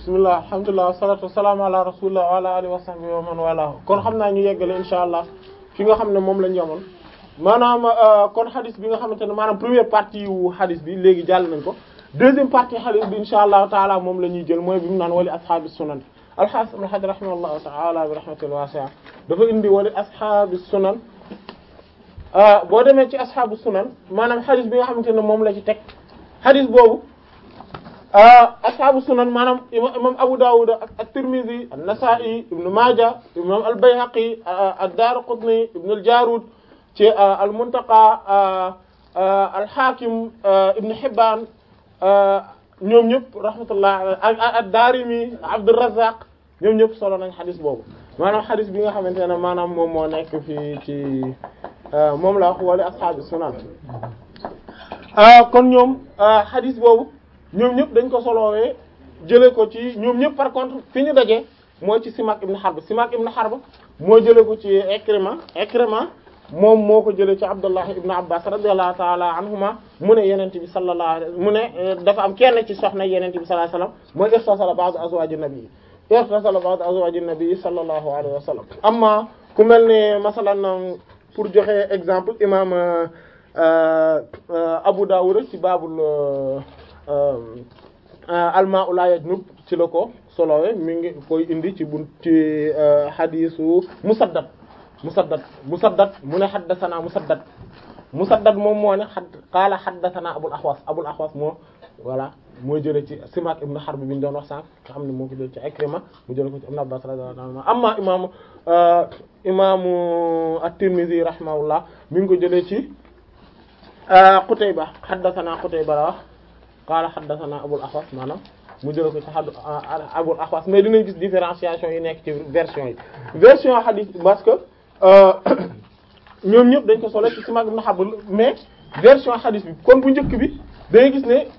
bismillah alhamdulilah wasalatu wasalaamu ala rasulillah wa ala alihi wa sahbihi wa man wala kon xam naa ñu yeggale insha allah fi nga xam ne moom lañ yemoon maanaam kon xadis bi nga xamante ne maanaam première partie wu xadis bi léegi jàll nañ ko deuxième partie xadis bi insha allahu taala moom la ñuy jël mooy bi mu naan wali ashaabi sunan alxaas ibn hajar rahimahullahu taala bi rahmatil wasi'a dafa indi wali ashaabi sunan boo demee ci ashaabu sunan maanaam xadis bi nga xamante ne moom la ci teg xadis boobu ashaabu sunan maanaam imam Abu Dawud ak at-Tirmidhi an-Nasa'i ibn Maaja imam al-Bayhaqi ad-Daraqutni ibn al-Jarud ci al-Muntaqa al-Hakim ibn Hibban ñoom ñëpp rahmatullah ak ad-Darimi Abdurrazzaq ñoom ñëpp solo nañ xadis boobu maanaam xadis bi nga xamante ne maanaam moom moo nekk fii ci moom la wax wala ashaabu sunan kon ñoom xadis boobu ñoom ñëpp dañ ko solowee jëlee ko ci ñoom ñëpp par contre fi ñu dajee mooy ci Simak ibn Harb Simak ibn Harb moo jëlee ko ci Ikrima Ikrima moom moo ko jëlee ci Abdullah ibn Abbas radiyallahu ta'ala anhuma mu ne yenente bi sallallahu alayhi mu ne dafa am kenn ci soxna yenente bi sallallahu alayhi wasallam mooy irtasala ba'd azwaj an-nabi irtasala ba'd azwaj an-nabi sallallahu alayhi wasallam amma ku mel ne masalan pour joxe exemple imam Abu Dawud ci baabul almaa la yajnub ci la ko solowe mi ngi koy indi ci bun ci xadiisu musaddad musaddad musaddad mu ne xaddasana musaddad musaddad moom moo ne xad qaala xaddasana abul axwas abul axwas moo voilà mooy jële ci Simak ibn Harb bi ñu doon wax sànq nga xam ne moo ko jële ci Ikrima mu jële ko ci Ibn Abbas radiyallahu anhu amma imaamu imaamu at-Tirmidhi rahimahullah mi ngi ko jëlee ci Qutayba xaddasana Qutayba la wax qaala haddathana Abul Ahwas maanaam mu jël ko ci xaddu Abul Ahwas mais dinañ gis différenciation yi nekk ci version yi version hadith parce que ñoom ñëpp dañ ko solo ci Simak ibn Harb mais version hadith bi kon bu njëkk bi dañuy gis ne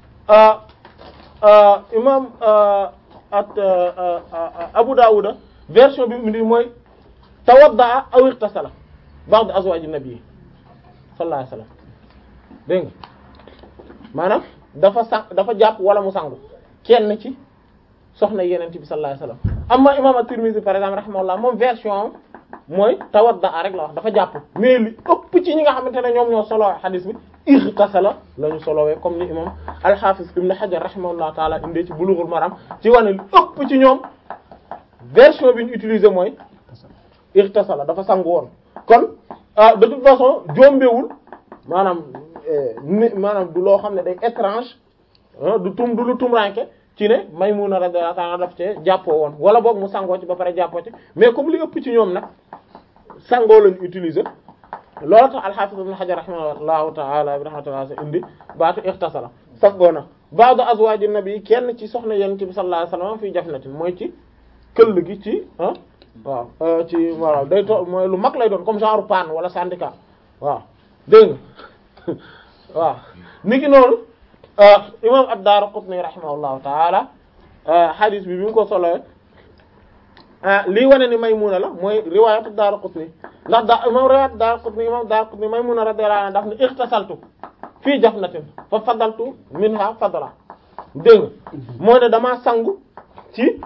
imam at Abu Dawud version bi mu di mooy tawadda aw ightasala ba'd azwaj an-nabi sallallahu alayhi wasallam dégg nga maanaam dafa sang dafa jàpp wala mu sangu kenn ci soxna yeneen bi sallallahu alayhi wasallam amma imam at-Tirmidhi par exemple rahimahullah moom version mooy tawadda rek la wax dafa jàpp mais li ëpp ci ñi nga xamante ne ñoom ñoo solo hadith bi ightasala la ñu solowee comme ni imam al-Hafiz ibn Hajar rahimahullah taala indee ci Bulughul Maram ci wane li ëpp ci ñoom version bi ñu utiliser mooy ightasala dafa sangu woon kon de toute façon jombewul maanaam maanaam du loo xam ne day étrange du tum du lu tumranke ci ne Maymuna radiyallahu anha daf ci jàppoo woon wala boog mu sangoo ci ba pare jàppoo ci mais comme li ëpp ci ñoom nag sangoo lañu utiliser loolu tax al-Hafiz ibn Hajar rahimahullahu ta'ala bi rahmatullah sa indi baatu ikhtasala sangoo na ba'du azwaji nabi kenn ci soxna yonent bi sallallahu alayhi wasallam fii jafnatin mooy ci këll gi ci ah waaw ci waaw day to mooy lu mag lay doon comme genre panne wala syndicat waaw dégg nga waaw niki noonu imam ad-Daraqutni rahimahullahu ta'ala hadith bi bi mu ko solo lii wane ni Maymuna la mooy riwayat ad-Daraqutni ndax da imam riwayat ad-Daraqutni imam ad-Daraqutni Maymuna radiyallahu anha daf ne ikhtasaltu fii jafnatin fa fadaltu minha fadla dégg nga moo ne damaa sangu ci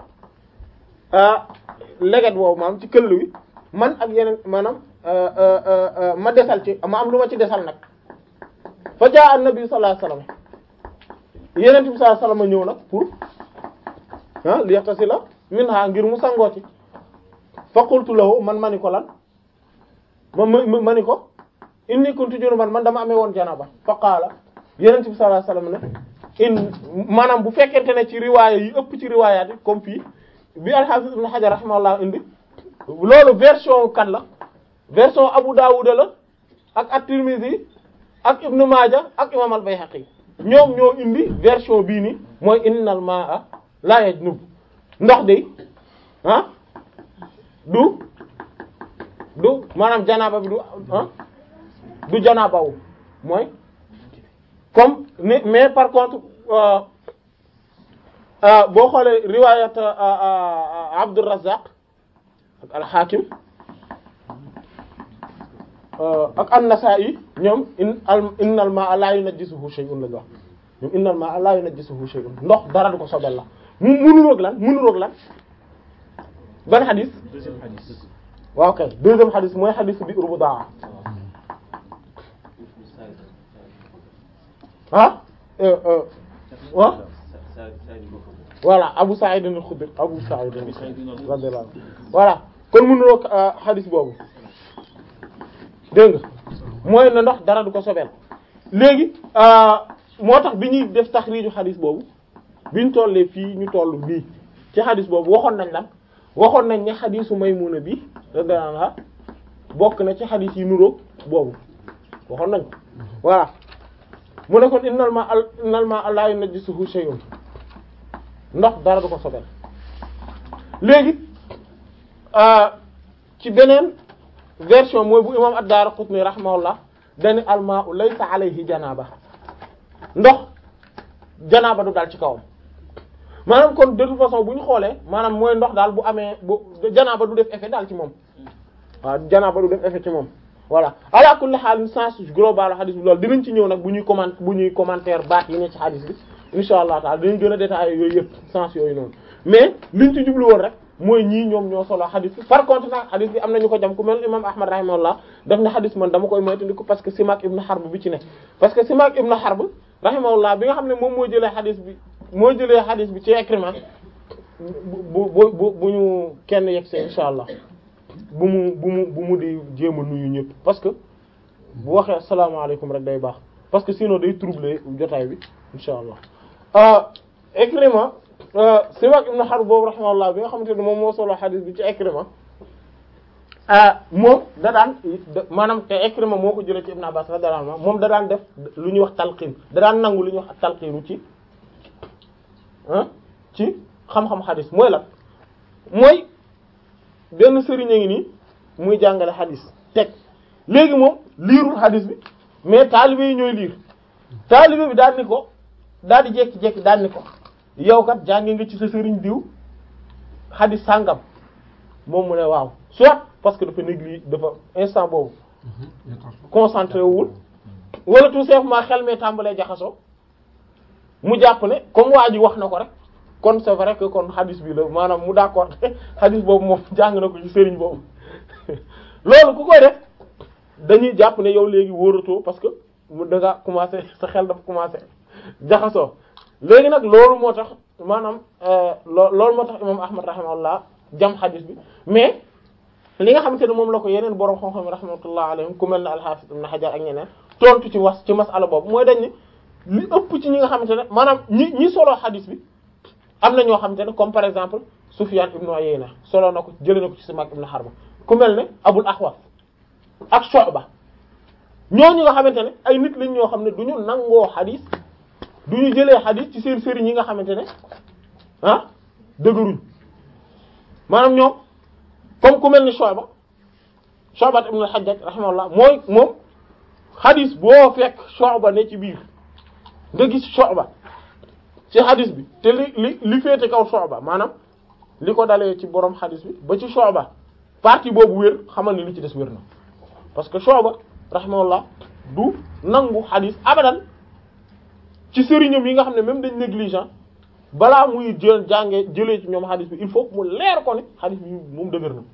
leget woowu maam ci këll wi man ak yeneen maanaam ma desal ci ma am lu ma ci desal nag fa jaa an-nabi sallallahu alayhi wasallam yeneen bi sallallahu alayhi wasallam ñëw nag pour ah li yaxtasila minha ngir mu sangoo ci fa qultu lahu man mani ko lan ma ma mani ko inni kuntu junuban man dama amee woon janaba fa qaala yeneen bi sallallahu alayhi wasallam ne in maanaam bu fekkente ne ci riwaaya yi ëpp ci riwaayaat yi comme fii bi al-Hafiz ibn Hajar rahimahullah indi loolu version kan la version Abu Dawud la ak at-Tirmidhi ak Ibn Maaja ak imam al-Bayhaqi ñoom ñoo indi version bii nii mooy innal ma'a la yajnub ndox de ah du du maanaam janaaba bi du ah du janaabawu mooy comme ni mais par contre boo xoolee riwayat Abdurrazzaq ak al-Hakim ak an-Nasa'i ñoom in al innal ma'a la yunajjisuhu shay'un lañu wax ñoom innal ma'a la yunajjisuhu shay'un ndox dara du ko sobel la mu munuroog lan munuroog lan ban xadis deuxième hadith. waaw kay deuxième xadis mooy xadis bi urbu daa ah euh, euh, ah voilà Abu Sa'id al-Khudri Abu Sa'id al-Khudri radiyallahu anhu voilà kon mënuroog xadis boobu dégg nga mooy na ndox dara du ko sobeel léegi moo tax bi ñuy def taxriiju xadis boobu biñ tollee fii ñu toll bii ci xadis boobu waxoon nañ lan waxoon nañ ne xadisu Maymuna bi radiyallahu anha bokk na ci xadis yi nuroog boobu waxoon nañ ko voilà mu ne kon innal ma al innal ma la yunajjisuhu shay'un ndox dara du ko sobel léegi ci beneen version mooy bu imam ad-Daraqutni rahimahullah dani almaa u laysa alayhi janaaba ndox janaaba du daal ci kawam maanaam kon de toute façon bu ñu xoolee maanaam mooy ndox daal bu amee bu janaaba du def effet daal ci moom waaw janaaba du def effet ci moom voilà ala kulli haal sens global hadith bi loolu dinañ ci ñëw nag bu ñuy comment bu ñuy commentaire baat yi ne ci hadith bi insha allah taala dinañ gën a détailler yooyu yëpp sens yooyu noonu mais liñ ci jublu woon rek mooy ñii ñoom ñoo solo hadith bi par contre nag hadith bi am nañu ko jam ku mel imam ahmad rahimahullah daf ne hadith man dama koy moytandiku parce que Simak ibn Harb bi ci ne parce que Simak ibn Harb rahimahullah bi nga xam ne moom moo jëlee hadith bi moo jëlee hadith bi ci Ikrima bu bu bu bu ñu kenn yegg see insha allah bu mu bu mu bu mu di jéem a nuyu ñëpp parce que bu waxee asalaamaaleykum rek day baax parce que sinon day troubler jotaay bi insha allah Ikrima Simak ibn Harb boobu rahimahullah bi nga xamante ne moom moo solo hadith bi ci Ikrima moom da daan maanaam te Ikrima moo ko jëlee ci Ibn Abbas radiyallahu anhu moom da daan def lu ñuy wax talqiin da daan nangu lu ñuy wax talqiinu ci ah ci xam-xam hadith mooy lan mooy benn sëriñ a ngi nii muy jàngale hadith teg léegi moom liirul hadith bi mais taalibe yi ñooy liir taalibe bi daal ni ko daal di jékki-jékki daal ni ko yow kat jànge nga ci sa sëriñ diw hadith sàngam moom mu ne waaw soit parce que dafa négli dafa instant boobu concentré wul wala tout simplement xel mee tàmbalee jaxasoo mu jàpp ne comme waa ji wax na ko rek kon c'est vrai que kon hadith bi la maanaam mu d'accord hadith boobu moom jàng na ko ci sëriñ boobu loolu ku koy def dañuy jàpp ne yow léegi wóoratoo parce que mu da nga commencé sa xel dafa commencé jaxasoo léegi nag loolu moo tax maanaam loo loolu moo tax imam ahmad rahimahullah jam hadith bi mais li nga xamante ne moom la ko yeneen borom xam-xam rahmatullah alayhim ku mel ne al-Hafiz ibn Hajar ak ñeneen tontu ci was ci masala boobu mooy dañ ne li ëpp ci ñi nga xamante ne maanaam ñi ñi solo hadith bi am na ñoo xamante ne comme par exemple Sufyan ibn Uyayna solo na ko jëlee na ko ci Simak ibn Harb ku mel ne Abul Ahwas ak Shu'ba ñooñu nga xamante ne ay nit lañ ñoo xam ne du ñu nangoo hadith du ñu jëlee hadith ci seen sëriñ yi nga xamante ne ah dëgëruñ maanaam ñoom comme ku mel ni Shu'ba Shu'ba ibn al-Hajjaj rahimahullah mooy moom hadith boo fekk Shu'ba ne ci biir nga gis Shu'ba ci hadith bi te li li li féete kaw Shu'ba maanaam li ko dalee ci borom hadith bi ba ci Shu'ba partie boobu wér xamal ni li ci des wér na parce que Shu'ba rahimahullah du nangu hadith abadan ci sëriñam yi nga xam ne même dañ négligent balaa muy jël jànge jëlee ci ñoom hadith bi il faut mu leer ko ni hadith bi moom dëgër na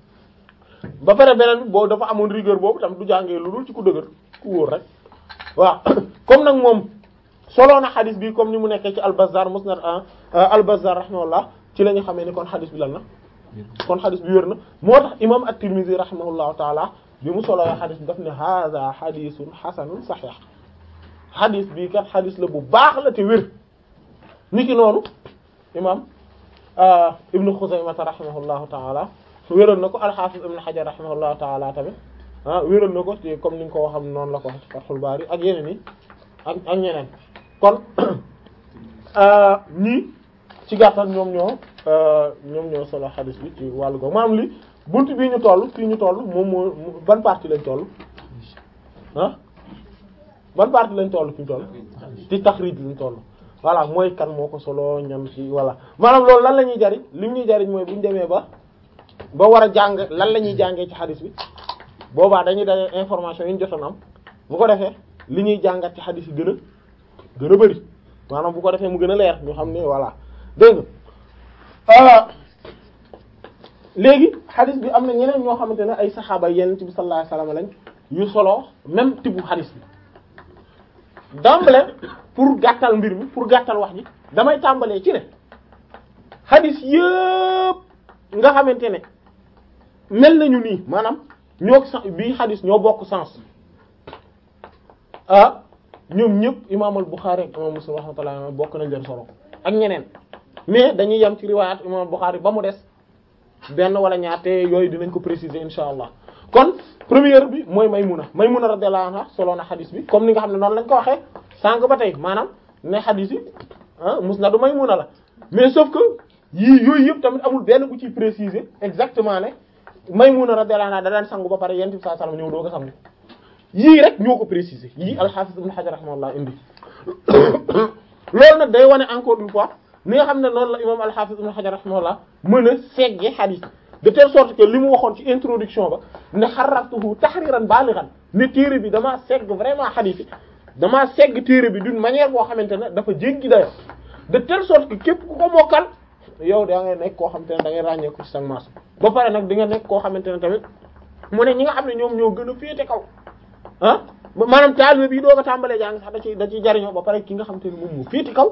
ba pare beneen bi boo dafa amoon rigueur boobu tam du jàngee lu dul ci ku dëgër ku wóor rek waaw comme nag moom solo na hadith bi comme ni mu nekkee ci al-Bazzar musnad al-Bazzar rahimahullah ci la ñu xamee ni kon hadith bi lan na kon hadith bi wér na moo tax imam at-Tirmidhi rahimahullahu taala bi mu solo hadith bi daf ne hadha hadithun hasanun sahih hadith bi kat hadith la bu baax la te wér niki noonu imam ibnu Xuzaymata rahimahullahu taala wéral na ko al-Hafiz ibnu Hajar rahimahullahu taala tamit ah wéral na ko ci comme ni nga ko waxam noonu la ko wax ci Fathul Bari ak yeneen yi ak ak ñeneen kon ñii ci gàttal ñoom ñoo ñoom ñoo solo hadith bi ci wàllu googu maanaam li buntu bii ñu toll fii ñu toll moom moo ban partie lañ toll ah ban partie lañ toll fi ñu toll ci taxrij lañ toll voilà mooy kan moo ko solo ñam ci voilà maanaam loolu lan la ñuy jariñ li ñuy jariñ mooy bu ñu demee ba ba war a jàng lan la ñuy jàngee ci hadith bi boobaa dañuy daje information yi ñu jotoon am bu ko defee li ñuy jàngat ci hadith yi gën a gën a bari maanaam bu ko defee mu gën a leer ñu xam ne voilà dégg nga léegi xadis bi am na ñeneen ñoo xamante ne ay saxaaba yeneen ci bi sallallahu alayhi wasallam lañ yu solo même tibu xadis bi d'emblée pour gàttal mbir mi pour gàttal wax ji damay tàmbalee ci ne xadis yëpp nga xamante ne mel nañu nii maanaam ñoo bii xadis ñoo bokk sens ah ñoom ñëpp imaam al-Bukhari ak imaam Muslim rahmatullah bokk nañ leen solo ak ñeneen mais dañuy yem ci riwaayat imaam al-Bukhari ba mu des benn wala ñaar te yooyu dinañ ko préciser insha allah kon première bi mooy Maymuna Maymuna radiyallahu anha solo na xadis bi comme ni nga xam ne noonu lañ ko waxee sànq ba tey maanaam ne xadis yi ah musnadu Maymuna la mais sauf que yii yooyu yëpp tamit amul benn bu ciy préciser exactement ne Maymuna radiyallahu anha da daan sangu ba pare yonent bi sallallahu alayhi wasallam ñëw doo ko sangu yii rek ñoo ko préciser yii al-Hafiz Ibn Hajar rahimahullah indi loolu nag day wane encore une fois ni nga xam ne noonu la imam al-Hafiz Ibn Hajar rahimahullah mën a segge xadis de telle sorte que li mu waxoon ci introduction ba ne xarraftuhu tahriran balighan ne téere bi damaa segg vraiment xadis yi damaa segg téere bi d'une manière boo xamante ne dafa jéggi dayo de telle sorte que képp ku ko mokkal yow da ngay nekk koo xamante ne da ngay ràññee ko ci sa maas ba pare nag di nga nekk koo xamante ne tamit mu ne ñi nga xam ne ñoom ñoo gën a féete kaw ah maanaam taalibe bi doo ko tàmbalee jàng sax da ciy da ciy jariñoo ba pare ki nga xamante ne moom moo féete kaw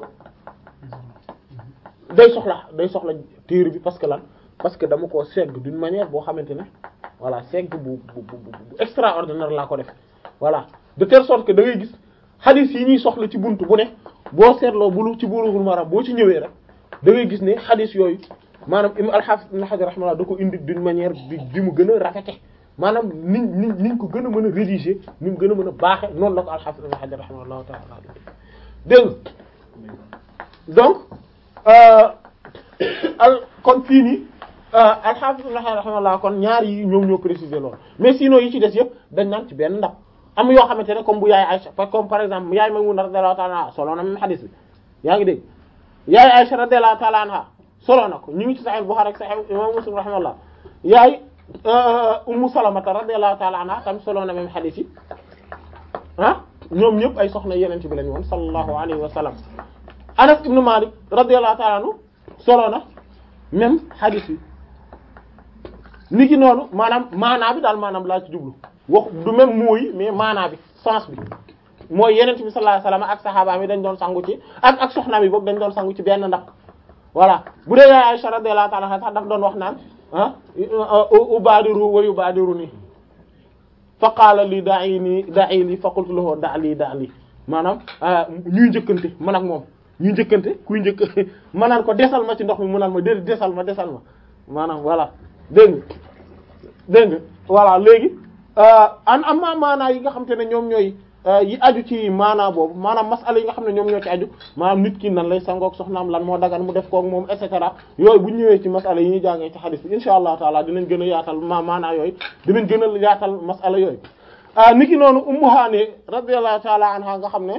day soxla day soxla téere bi parce que lan parce que dama koo segg d'une manière boo xamante ne voilà segg bu bu bu bu extraordinaire laa ko def voilà de telle sorte que da ngay gis hadith yi ñuy soxla ci buntu bu ne boo seetloo bulu ci Bulughul Maram boo ci ñëwee rek da ngay gis ne hadith yooyu maanaam im al-Hafiz Ibn Hajar rahimahullah da ko indi d'une manière bi bi mu gën a rafete maanaam niñ niñ niñ ko gën a mën a rédiger ni mu gën a mën a baaxe noonu la ko al-Hafiz Ibn Hajar rahimahullah ta'ala dégg donc al kon fii nii al-Hafiz Ibn Hajar rahimahullah kon ñaar yi ñoom ñoo préciser loolu mais sinon yi ci des yëpp dañ naan ci benn ndab am yoo xamante ne comme bu yaay Aïcha comme par exemple yaay Maymuna radiyallahu ta'ala anha solo na même hadith bi yaa ngi dégg yaay Aïcha radiyallahu ta'ala anha solo na ko ñu ngi ci Sahih Bukhari ak Sahih Imam Muslim rahimahullah yaay Ummu Salamata radiyallahu ta'ala anha tam solo na même hadith yi ah ñoom ñëpp ay soxna yeneen ci bi lañu woon sallallahu alayhi wa sallam Anas ibn Malik radiyallahu ta'ala anhu solo na même hadith yi ni ki noonu maanaam maanaa bi daal maanaam laa ci jublu wax du même mooy mais maanaa bi sens bi mooy yeneen bi sallallahu alayhi wasallam ak saxaaba mi dañ doon sangu ci ak ak soxna mi boog dañ doon sangu ci benn ndab voilà bu dee yaay Aisha radiyallahu ta'ala anha sax daf doon wax naan ah ubadiru wa yubadiruni fa qaala li da'i ni da'i li fa qultu lahu da' li da' li maanaam ñuy njëkkante man ak moom ñuy njëkkante kuy njëkk ma naan ko desal ma ci ndox mi mu naan ma dé desal ma desal ma maanaam voilà dégg nga dégg nga voilà léegi an am ma maanaa yi nga xam te ne ñoom ñooy yi aju ci maanaa boobu maanaam masala yi nga xam ne ñoom ñoo ci aju maanaam nit ki nan lay sangook soxnaam lan moo dagan mu def kook moom et cetera yooyu bu ñëwee ci masala yi ñuy jàngee ci xadis bi insha allah taala dinañ gën a yaatal ma maanaa yooyu dinañ gën a yaatal masala yooyu nit ki noonu ummu haani radiyallahu taala anha nga xam ne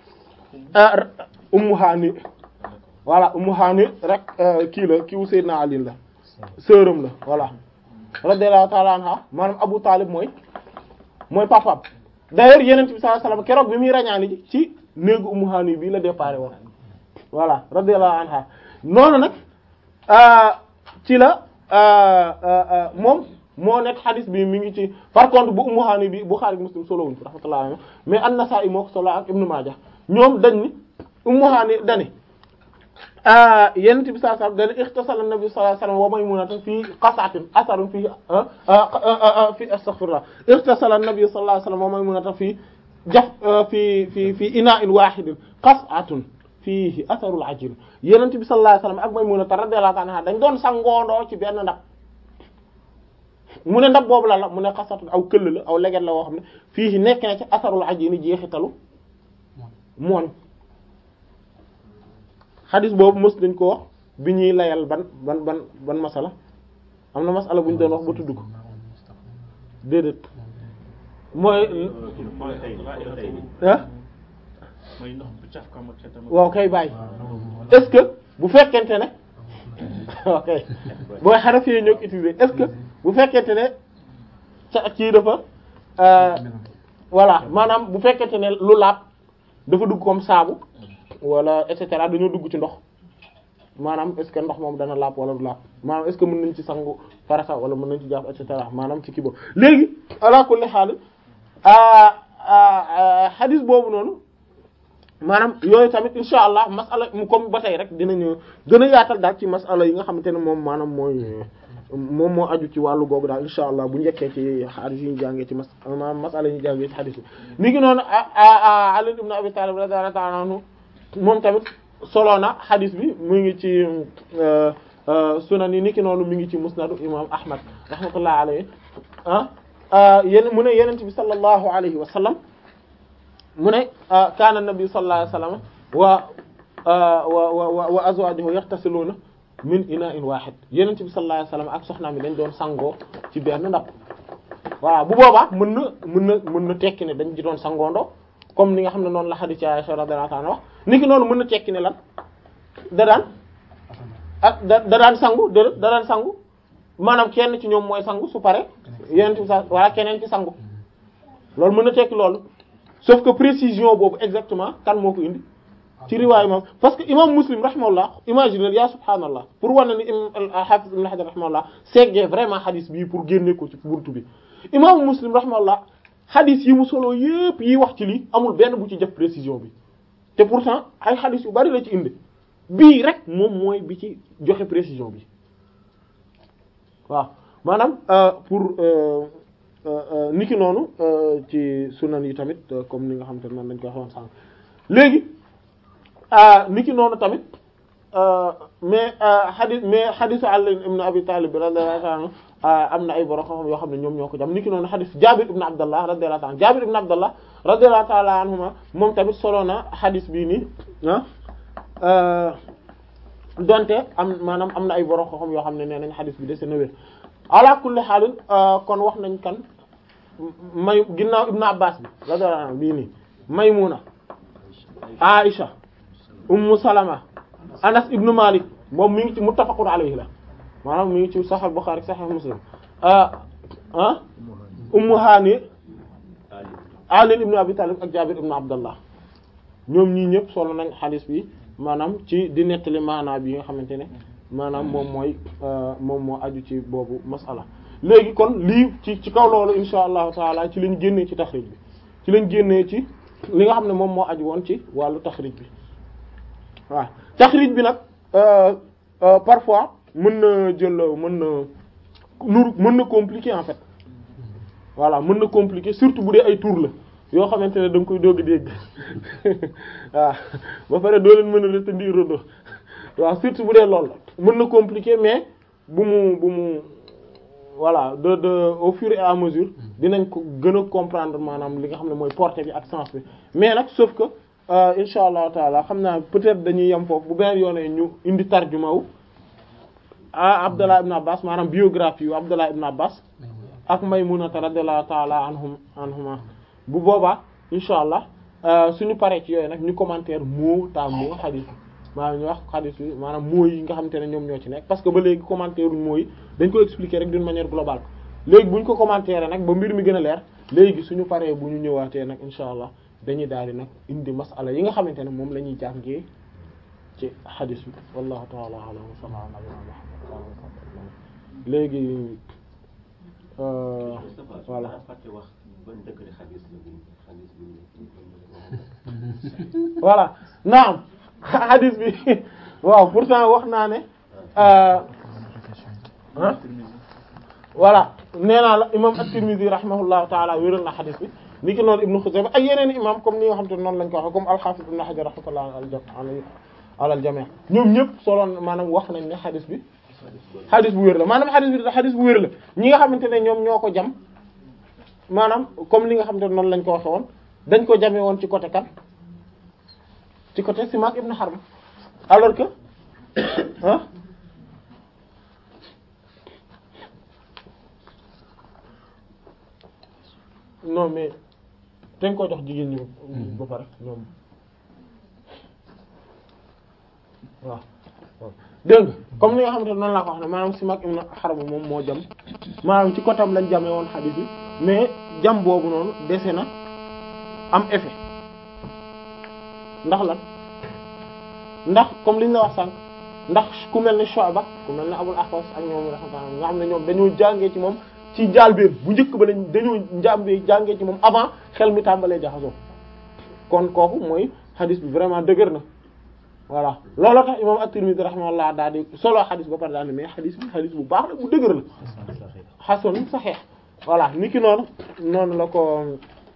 ummu haani voilà ummu haani rek kii la kii wu sayyidina ali la sërëm la voilà radiyallahu ta'ala anha maanaam Abu Talib mooy mooy papaam d'ailleurs yeneen bi sallallahu alayhi wasallam keroog bi muy rañaani ji ci néegu Ummu Hani bii la déparé woon voilà radiyallahu anha noonu nag ci la moom moo nekk xadis bi mi ngi ci par contre bu Ummu Hani bi Bukhari Muslim solo wuñ ko rahmatullahi alayhi mais An-Nasa'i moo ko solo ak Ibn Majah ñoom dañ ni Ummu Hani dani yenent bi sallallahu alayhi wasallam dana ixtasala nabi sallallahu alayhi wasallam wa maymunata fii qas'atin asarun fii fii astaghfirullah ixtasala nabi sallallahu alayhi wasallam wa maymunata fii jaf fii fii fii ina'in wahidin qas'atun fiihi atharul ajin yenent bi sallallahu alayhi wasallam ak maymunata radiyallahu anha dañ doon sangoondoo ci benn ndab mu ne ndab boobu la la mu ne qas'atun aw këll la aw leget la woo xam ne fii nekk na ci atharul ajin jeexitalu mooñ xadis boobu mës nañ ko wax bi ñuy layal ban ban ban ban masala am na masala bu ñu doon wax ba tudd ko déedéet mooy ah waaw kay bàyyi est-ce que bu fekkente ne ok booy xaraf yi ñoo ko utiliser est-ce que bu fekkente ne ca kii dafa voilà maanaam bu fekkente ne lu laab dafa dugg comme saabu wala et cetera dañoo dugg ci ndox maanaam est ce que ndox moom dana laab wala du laab maanaam est ce que mën nañ ci sangu farata wala mën nañ ci jàpp et cetera maanaam ci kii boobu léegi ala kulli xaal xadis boobu noonu maanaam yooyu tamit insha allah masala mu comme ba tey rek dinañu gën a yaatal daal ci masala yi nga xamante ne moom maanaam mooy moom moo aju ci wàllu googu daal insha allah bu njëkkee ci xadis yi ñu jàngee ci mas maanaam masala yi ñu jàngee ci xadis yi ni ngi noonu Ali ibn Abi Talib radiyallahu ta'ala anhu moom tamit solo na xadis bi mu ngi ci sunan yi ni ki noonu mi ngi ci musnadu imam Ahmad rahmatullahi alayhi ah yéen mu ne yenent bi sallallahu alayhi wa sallam mu ne kaana nabi sallallahu alayhi wa sallam wa wa wa wa azwajuhu yaxtasiluuna min ina'in wahid yenent bi sallallahu alayhi wa sallam ak soxnaam yi dañ doon sangoo ci benn ndab voilà bu boobaa mën na mën na mën na tekki ne dañ ci doon sangoondoo comme ni nga xam ne noonu la hadith ci Aisha radiyallahu anha wax ni ki noonu mën na tekki ne lan da daan ak da da daan sangu da da daan sangu maanaam kenn ci ñoom mooy sangu su pare yenent bi sa wala keneen ci sangu loolu mën na tekki loolu sauf que précision boobu exactement kan moo ko indi ci riwaay imam parce que imam muslim rahimahullah imagine ya subhanallah pour wane ni hafiz ibn hajar rahimahullah seggee vraiment hadith bii pour génne ko ci buntu bi imam muslim rahimahullah hadith yi mu solo yépp yi wax ci lii amul benn bu ci def précision bi te pourtant ay hadith yu bari la ci indi bii rek moom mooy bi ci joxe précision bi waaw maanaam pour niki noonu ci sunan yi tamit comme ni nga xam te ne noonu lañ koy waxoon sànq léegi niki noonu tamit mais hadith mais hadithu Ali ibn Abi Talib radiyallahu anhu am na ay borom xam-xam yoo xam ne ñoom ñoo ko jam niki noonu hadith Jabir ibn Abdallah radiyallahu anhu Jabir ibn Abdallah radiyallahu ta'ala anhuma moom tamit solo na hadith bii nii ah donte am maanaam am na ay borom xam-xam yoo xam ne nee nañ hadith bi de na wér ala kulli xaalin kon wax nañ kan may ginnaaw Ibn Abbas bi radiyallahu anhu bii nii Maymuna Aisha Ummu Salama Anas ibn Malik moom mi ngi ci muttafaqun alayhi la maanaam mi ngi ci Sahih Bukhari Sahih Muslim ah ah Ummu Hani Ali ibn Abi Talib ak Jabir ibn Abdallah ñoom ñii ñëpp solo nañ hadith bi maanaam ci di nettali maanaa bi nga xamante ne maanaam moom mooy moom moo aju ci boobu masala léegi kon lii ci ci kaw loolu insha allahu taala ci lañ génnee ci taxrij bi ci lañ génnee ci li nga xam ne moom moo aju woon ci wàllu taxrij bi waaw taxrij bi nag parfois mën na jël mën na nuru mën na compliqué en fait voilà mën na compliqué surtout bu dee ay tour la yoo xamante ne da nga koy doog a dégg waaw ba pare doo leen mën a retenir rodo waaw surtout bu dee loolu la mën na compliqué mais bu mu bu mu voilà de de au fur et à mesure dinañ ko gën a comprendre maanaam li nga xam ne mooy portée bi ak sens bi mais nag sauf que insha allahu taala xam naa peut-être dañuy yem foofu bu beneen yoonee ñu indi tarjuma wu ah Abdallah ibn Abbas maanaam biographie yu Abdallah ibn Abbas ak Maymunata radiyallahu taala anhum anhuma bu boobaa insha allah suñu paree ci yooyu nag ñu commentaire mot à mot hadith maanaam ñu wax hadith bi maanaam mots yi nga xamante ne ñoom ñoo ci nekk parce que ba léegi commentaire uñ mots yi dañ ko expliquer rek d'une manière globale léegi bu ñu ko commentaire nag ba mbir mi gën a leer léegi suñu paree bu ñu ñëwaatee nag insha allah dañuy daal di nag indi masala yi nga xamante ne moom la ñuy jàngee ci hadith bi wallahu ta'ala a'lam wa sallallahu ala nabiyyina muhammad léegi voilà voilà naam hadith bi waaw pourtant wax naa ne ah voilà nee naa la imam at-Tirmidhi rahimahullahu taala wéral na hadith bi ni ki noonu Ibn Khuzaymah ak yeneen imam comme ni nga xam te noonu lañ ko waxee comme al-Hafiz Ibn Hajar rahmatullah ala al-jami' ñoom ñëpp soloon maanaam wax nañ ne hadith bi hadith bu wér la maanaam hadith bi hadith bu wér la ñi nga xamante ne ñoom ñoo ko jam maanaam comme li nga xamante ne noonu lañ ko waxe woon dañ ko jamee woon ci côté kan ci côté Simak ibn Harb alors que ah non mais dañ ko jox jigéen ñi ba pare ñoom waaw dégg nga comme ni nga xamante ne noonu laa ko wax ne maanaam Simak ibn Harb moom moo jam maanaam ci côté am lañ jamee woon xadiis bi mais jam boobu noonu dese na am effet ndax lan ndax comme liñ la wax sànq ndax ku mel ne Shu'ba ku mel ne Abul Ahwas ak ñoom rahmatullah nga xam ne ñoom dañoo jàngee ci moom ci njàlbéen bu njëkk ba lañ dañoo njàmbee jàngee ci moom avant xel mi tàmbalee jaxasoo kon kooku mooy xadis bi vraiment dëgër na voilà looloo tax imam at-Tirmidhi rahimahullah daal di solo xadis ba pare daal ne mais xadis bi xadis bu baax la bu dëgër la xasan saxiix voilà ni ki noonu noonu la ko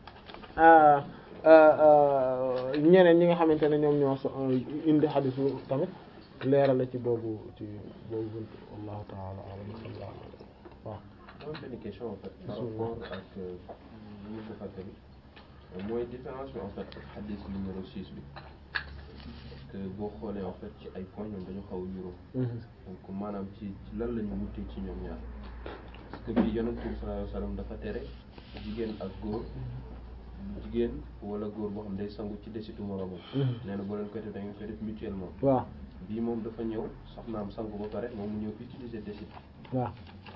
ñeneen ñi nga xamante ne ñoom ñoo so indi xadis bu tamit leeral la ci boobu ci boobu bunt wallahu ta'ala a'lam waaw dama benn question en fait par rapport ak li ñu ko fàttali mooy différence bi en fait ak xadis numéro 6 bi parce que boo xoolee en fait ci ay points ñoom dañu xaw a niroo donc maanaam ci ci lan la ñu wutee ci ñoom ñaar parce que bii yonent bi sallallahu alayhi wasallam dafa tere jigéen ak góor jigéen wala góor boo xam day sangu ci desitu moromam nee na boo leen koy def da ngeen koy def mutuellement waaw bii moom dafa ñëw soxnaam sangu ba pare moom mu ñëw utiliser desit waaw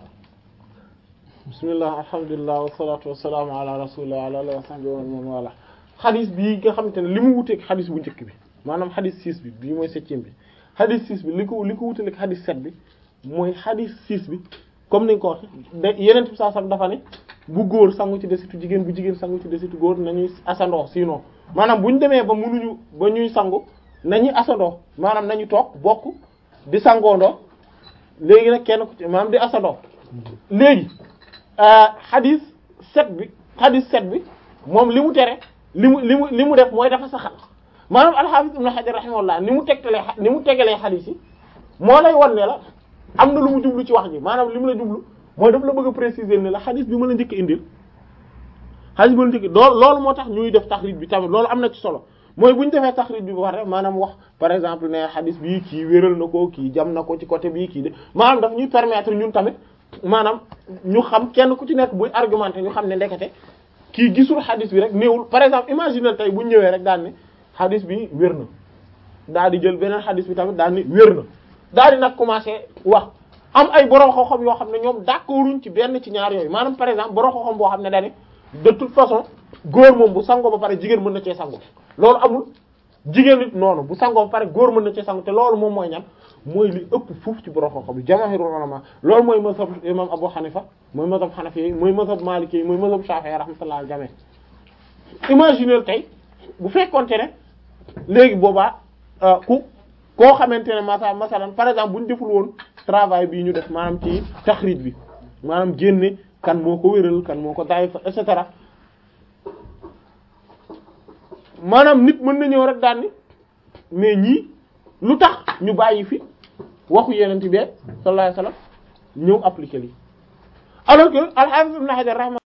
bismillah alhamdulilah wasalatu wasalaamu ala rasulillah wa ala alihi wa sahbihi wa man wala xadis bii nga xamante ne li mu wuteeg xadis bu njëkk bi maanaam xadis 6 bi bii mooy septième bi xadis 6 bi li ko li ko wuteeg xadis 7 bi mooy xadis 6 bi comme ni nga ko waxe da yeneen bi saa sam dafa ne bu góor sangu ci desitu jigéen bu jigéen sangu ci desitu góor nañuy asandoo sinon maanaam bu ñu demee ba mënuñu ba ñuy sangu nañuy asandoo maanaam nañu toog bokk di sangoondoo léegi nag kenn ku ci maanaam di asandoo léegi xadis sept bi xadis sept bi moom li mu tere li mu li mu li mu def mooy dafa saxal maanaam al-Hafiz Ibn Hajar rahimahullah ni mu tegtalee ni mu tegalee xadis yi moo lay wan ne la am na lu mu jublu ci wax ji maanaam li mu la jublu mooy daf la bëgg a préciser ne la xadis bi ma la njëkk indil xadis bi ma la njëkk loolu loolu moo tax ñuy def taxrij bi tamit loolu am na ci solo mooy bu ñu defee taxrij bi ba pare maanaam wax par exemple ne xadis bii kii wéral na ko kii jam na ko ci côté bii kii de maanaam daf ñuy permettre ñun tamit maanaam ñu xam kenn ku ci nekk buy argumenté ñu xam ne ndekete kii gisul xadis bi rek néewul par exemple imagine tey bu ñu ñëwee rek daal ne xadis bi wér na daal di jël beneen xadis bi tamit daal ni wér na daal di nag commencé wax am ay borom xam-xam yoo xam ne ñoom d'accorduñ ci benn ci ñaar yooyu maanaam par exemple borom xam-xam boo xam ne dañu de toute façon góor moom bu sangoo ba pare jigéen mën na cee sangu loolu amul jigéen nit noonu bu sangoo ba pare góor mën na cee sangu te loolu moom mooy ñan mooy li ëpp fuuf ci borom xam-xam yi jamaahirul ulama loolu mooy mazhab imam Abu Hanifa mooy mazhab Hanafi yi mooy mazhab Maliki yi mooy mazhab Shafi'i rahmatullah al jami' imaginer tey bu fekkonte ne léegi boobaa ku koo xamante ne masa masalan par exemple bu ñu deful woon travail bii ñu def maanaam ci taxrij bi maanaam génne kan moo ko wéral kan moo ko daay fa et cetera maanaam nit mën na ñëw rek daan ni mais ñii lu tax ñu bàyyi fi waxu yeneen bi sallallahu alayhi wasallam ñëw appliquer lii alors que al-Hafiz Ibn Hajar rahma